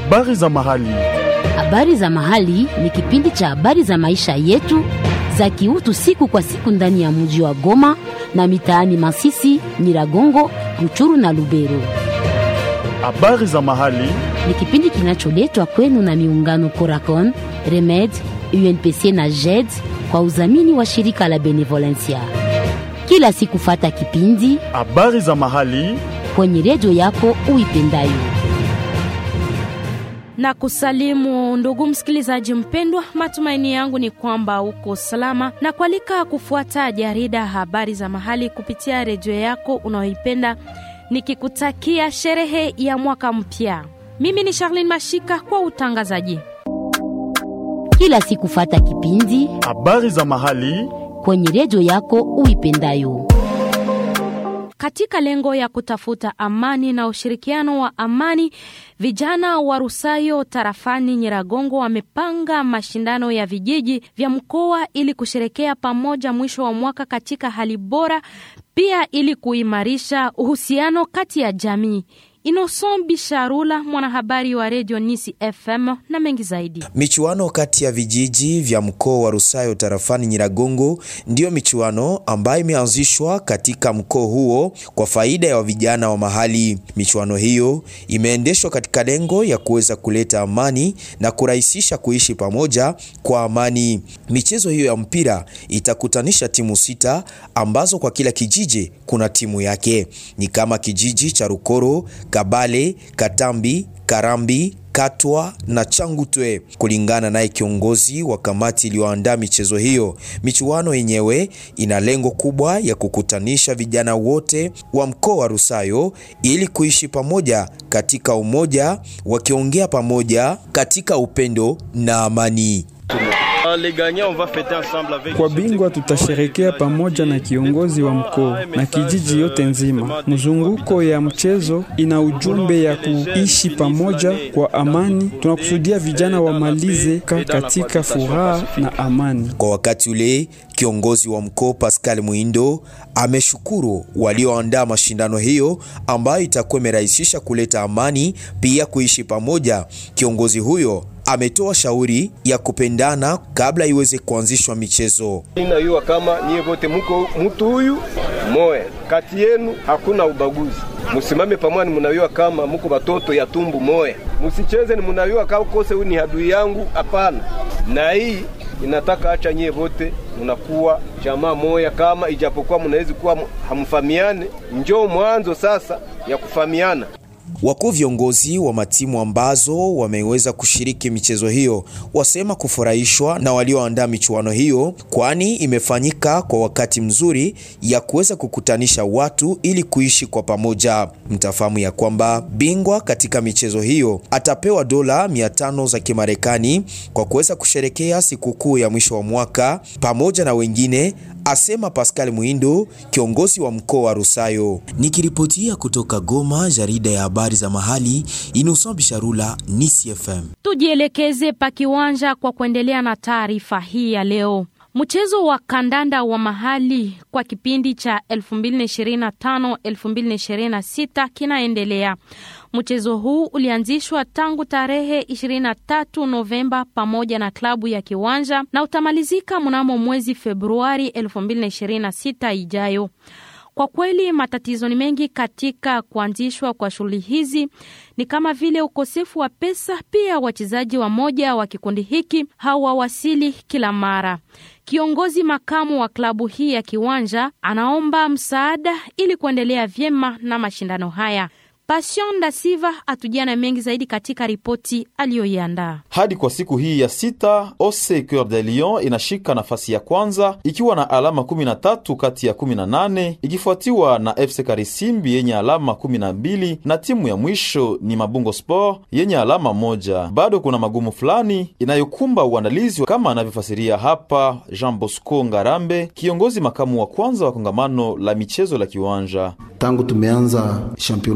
Habari za mahali. Habari za mahali ni kipindi cha habari za maisha yetu za kiutu siku kwa siku ndani ya mji wa Goma na mitaani Masisi, Nyiragongo, Ruchuru na Lubero. Habari za mahali. Ni kipindi kinacholetwa kwenu na miungano Coracon, Remed, UNPC na JED kwa udhamini wa shirika la Benevolencia. Kila siku fata kipindi Habari za mahali. kwenye redio yako uipendayo. na kusalimu ndugu msikilizaji mpendwa, matumaini yangu ni kwamba uko salama na kualika kufuata jarida habari za mahali kupitia redio yako unayoipenda, nikikutakia sherehe ya mwaka mpya. Mimi ni Charlene Mashika kwa utangazaji. Kila siku fata kipindi Habari za mahali. kwenye redio yako uipendayo. Katika lengo ya kutafuta amani na ushirikiano wa amani, vijana wa Rusayo tarafani Nyiragongo wamepanga mashindano ya vijiji vya mkoa ili kusherekea pamoja mwisho wa mwaka katika hali bora, pia ili kuimarisha uhusiano kati ya jamii. Inoson Bisharula, mwanahabari wa redio Nisi FM na mengi zaidi. Michuano kati ya vijiji vya mkoa wa Rusayo tarafani Nyiragongo ndiyo michuano ambayo imeanzishwa katika mkoa huo kwa faida ya vijana wa mahali. Michuano hiyo imeendeshwa katika lengo ya kuweza kuleta amani na kurahisisha kuishi pamoja kwa amani. Michezo hiyo ya mpira itakutanisha timu sita ambazo kwa kila kijiji kuna timu yake, ni kama kijiji cha Rukoro, Kabale, Katambi, Karambi, Katwa na Changutwe. Kulingana naye kiongozi wa kamati iliyoandaa michezo hiyo, michuano yenyewe ina lengo kubwa ya kukutanisha vijana wote wa mkoa wa Rusayo ili kuishi pamoja katika umoja, wakiongea pamoja katika upendo na amani. Kwa bingwa tutasherekea pamoja na kiongozi wa mkoa na kijiji yote nzima. Mzunguko ya mchezo ina ujumbe ya kuishi pamoja kwa amani. Tunakusudia vijana wamalize ka katika furaha na amani. Kwa wakati ule kiongozi wa mkoa Pascal Muindo ameshukuru walioandaa mashindano hiyo ambayo itakuwa imerahisisha kuleta amani pia kuishi pamoja. Kiongozi huyo ametoa shauri ya kupendana kabla iweze kuanzishwa michezo. Inayua kama nyie vote muko mtu huyu moya, kati yenu hakuna ubaguzi, musimame pamoja. Ni munayua kama muko batoto ya tumbu moya, musicheze. Ni munayua kama kose huyu ni adui yangu, hapana. Na hii inataka acha nyie vote munakuwa jamaa moya, kama ijapokuwa munawezi kuwa hamfamiane, njoo mwanzo sasa ya kufamiana. Wakuu viongozi wa matimu ambazo wameweza kushiriki michezo hiyo wasema kufurahishwa na walioandaa michuano hiyo, kwani imefanyika kwa wakati mzuri ya kuweza kukutanisha watu ili kuishi kwa pamoja. Mtafahamu ya kwamba bingwa katika michezo hiyo atapewa dola 500 za Kimarekani kwa kuweza kusherekea sikukuu ya mwisho wa mwaka pamoja na wengine, asema Pascal Muindo, kiongozi wa mkoa wa Rusayo. Nikiripotia kutoka Goma, jarida ya habari za mahali, Innocent Bisharula, Nisi FM. Tujielekeze pa kiwanja kwa kuendelea na taarifa hii ya leo. Mchezo wa kandanda wa mahali kwa kipindi cha 2025-2026 kinaendelea. Mchezo huu ulianzishwa tangu tarehe 23 Novemba pamoja na klabu ya Kiwanja na utamalizika mnamo mwezi Februari 2026 ijayo. Kwa kweli matatizo ni mengi katika kuanzishwa kwa shughuli hizi, ni kama vile ukosefu wa pesa. Pia wachezaji wa moja wa kikundi hiki hawawasili kila mara. Kiongozi makamu wa klabu hii ya Kiwanja anaomba msaada ili kuendelea vyema na mashindano haya. Passion da Siva atujia na mengi zaidi katika ripoti aliyoiandaa. Hadi kwa siku hii ya sita, OC Coeur de Lion inashika nafasi ya kwanza ikiwa na alama 13 kati ya 18 ikifuatiwa na FC Karisimbi yenye alama 12 na timu ya mwisho ni Mabungo Sport yenye alama moja. Bado kuna magumu fulani inayokumba uandalizi kama anavyofasiria hapa Jean Bosco Ngarambe, kiongozi makamu wa kwanza wa kongamano la michezo la Kiwanja. Tangu tumeanza championa yetu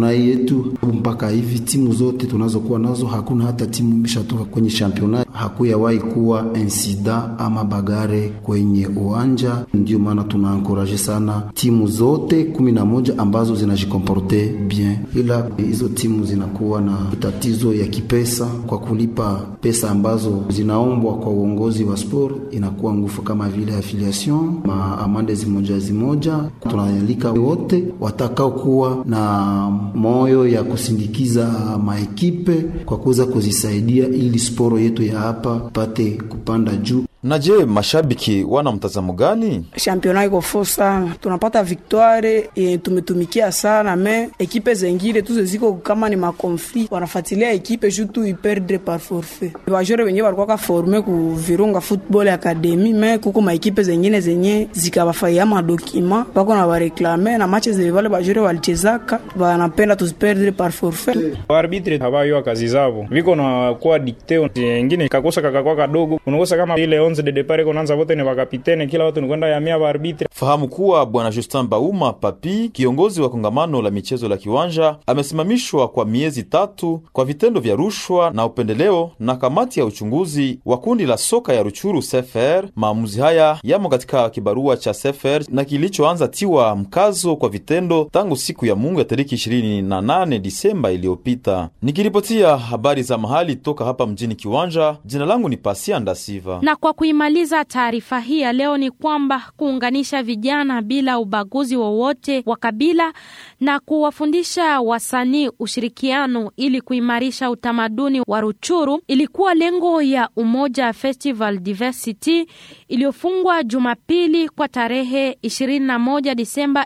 yetu. Mpaka hivi timu zote tunazokuwa nazo, hakuna hata timu imeshatoka kwenye championnat, hakuyawahi kuwa insida ama bagare kwenye uwanja. Ndio maana tunaankuraje sana timu zote kumi na moja ambazo zinajikomporte bien, ila hizo timu zinakuwa na tatizo ya kipesa kwa kulipa pesa ambazo zinaombwa kwa uongozi wa sport, inakuwa ngufu kama vile affiliation ma amande zimoja zimoja. Tunaalika wote watakao kuwa na moyo ya kusindikiza maekipe kwa kuweza kuzisaidia ili sporo yetu ya hapa pate kupanda juu. Na je, mashabiki wana mtazamo gani? Championnat iko fo sana, tunapata victoire e, tumetumikia sana me ekipe zengine tuze ziko kama ni makonflit, wanafuatilia ekipe juu tu iperdre par forfait. Wajore wenye walikuwa forme ku Virunga Football Academy me kuko maekipe zengine zenye zikabafaia madokima bako na bareklame na mache zile wale bajore walichezaka wanapenda tuziperdre par forfait. Arbitre habayo kazi zao viko na kuwa dicte wengine kakosa kakakuwa kadogo unakosa kama ile de depart kunaanza wote ni wakapitene, kila watu ni kwenda yamia ba arbitre. Fahamu kuwa bwana Justin Bauma Papi, kiongozi wa kongamano la michezo la Kiwanja, amesimamishwa kwa miezi tatu kwa vitendo vya rushwa na upendeleo na kamati ya uchunguzi wa kundi la soka ya Ruchuru CFR. Maamuzi haya yamo katika kibarua cha CFR na kilichoanza tiwa mkazo kwa vitendo tangu siku ya Mungu ya tariki 28 Disemba iliyopita. Nikiripotia habari za mahali toka hapa mjini Kiwanja, jina langu ni Pasia Ndasiva na kwa kuimaliza taarifa hii ya leo ni kwamba kuunganisha vijana bila ubaguzi wowote wa kabila na kuwafundisha wasanii ushirikiano ili kuimarisha utamaduni wa Ruchuru ilikuwa lengo ya Umoja Festival Diversity iliyofungwa Jumapili kwa tarehe 21 Disemba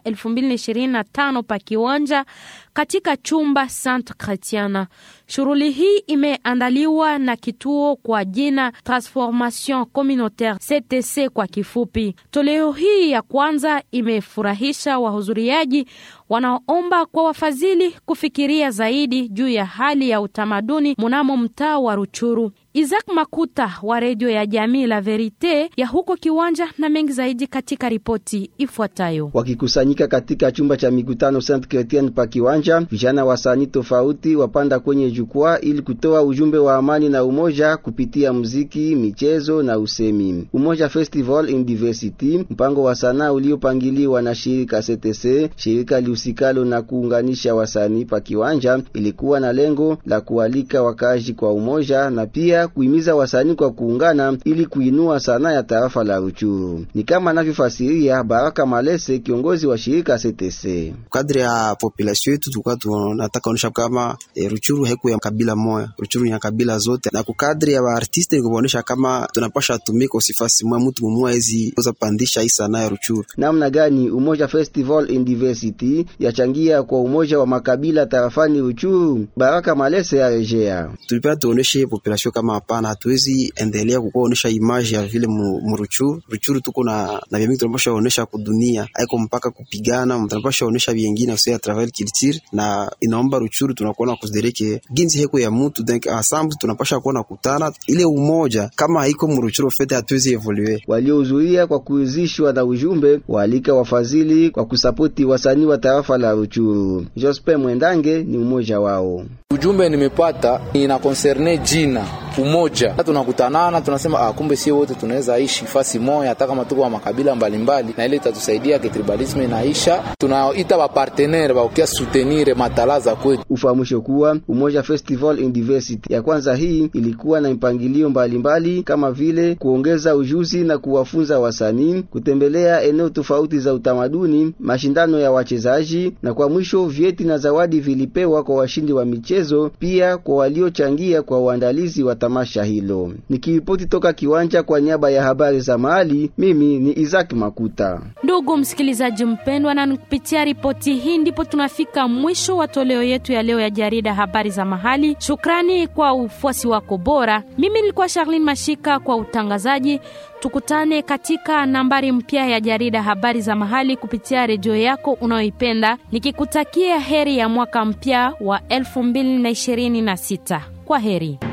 2025 pa Kiwanja katika chumba Sainte Chrétienne. Shughuli hii imeandaliwa na kituo kwa jina Transformation Communautaire CTC kwa kifupi. Toleo hii ya kwanza imefurahisha wahudhuriaji wanaoomba kwa wafadhili kufikiria zaidi juu ya hali ya utamaduni mnamo mtaa wa Ruchuru. Isaac Makuta wa redio ya jamii La Verite ya huko Kiwanja na mengi zaidi katika ripoti ifuatayo. Wakikusanyika katika chumba cha mikutano Saint Chrétien pa Kiwanja, vijana wasanii tofauti wapanda kwenye jukwaa ili kutoa ujumbe wa amani na umoja kupitia muziki, michezo na usemi. Umoja Festival in Diversity, mpango wa sanaa uliopangiliwa na shirika CTC, shirika lihusikalo na kuunganisha wasanii pa Kiwanja, ilikuwa na lengo la kualika wakazi kwa umoja na pia kuhimiza wasanii kwa kuungana ili kuinua sanaa ya tarafa la Ruchuru. Ni kama anavyofasiria Baraka Malese, kiongozi wa shirika CTC. Kadri ya population yetu tulikuwa tunataka kuonyesha kama e, Ruchuru haiku ya kabila moja, Ruchuru ni ya kabila zote, na kukadri ya artiste ni kuonyesha kama tunapasha tumika usifasi mwa mtu mmoja hizi kuweza pandisha hii sanaa ya Ruchuru. Namna gani Umoja Festival in Diversity yachangia kwa umoja wa makabila tarafani Ruchuru? Baraka Malese arejea. Tulipenda tuoneshe population kama hapana, hatuwezi endelea kukuonesha image ya vile muruchuru Ruchuru tuko na na vyemi tunapasha onesha kudunia, haiko mpaka kupigana, tunapasha onesha vyengine usia ya travel culture, na inaomba Ruchuru tunakuwa na kusidereke ginzi heko ya mtu donc ensemble tunapasha kuwa na kutana ile umoja, kama haiko muruchuru fete hatuwezi evolue. Waliohudhuria kwa kuuzishwa na ujumbe waalika wafadhili kwa kusapoti wasanii wa tarafa la Ruchuru. Jospe Mwendange ni mmoja wao. Ujumbe nimepata ina concerne jina umoja, tunakutanana tunasema, ah, kumbe sio wote tunaweza ishi fasi moja, hata kama tuko wa makabila mbalimbali mbali, na ile itatusaidia ke tribalisme inaisha. Tunaita ba partenaire ba ukia soutenir matalaza kwetu. Ufahamisho kuwa Umoja Festival in Diversity ya kwanza hii ilikuwa na mpangilio mbalimbali mbali, kama vile kuongeza ujuzi na kuwafunza wasanii, kutembelea eneo tofauti za utamaduni, mashindano ya wachezaji, na kwa mwisho vyeti na zawadi vilipewa kwa washindi wa michezo, pia kwa waliochangia kwa uandalizi wa tamasha hilo. Nikiripoti toka kiwanja kwa niaba ya habari za mahali, mimi ni Isaac Makuta. Ndugu msikilizaji mpendwa, na kupitia ripoti hii ndipo tunafika mwisho wa toleo yetu ya leo ya jarida habari za mahali. Shukrani kwa ufuasi wako bora. Mimi nilikuwa Charlene Mashika kwa utangazaji. Tukutane katika nambari mpya ya jarida habari za mahali kupitia redio yako unayoipenda, nikikutakia heri ya mwaka mpya wa 2026. Kwa heri.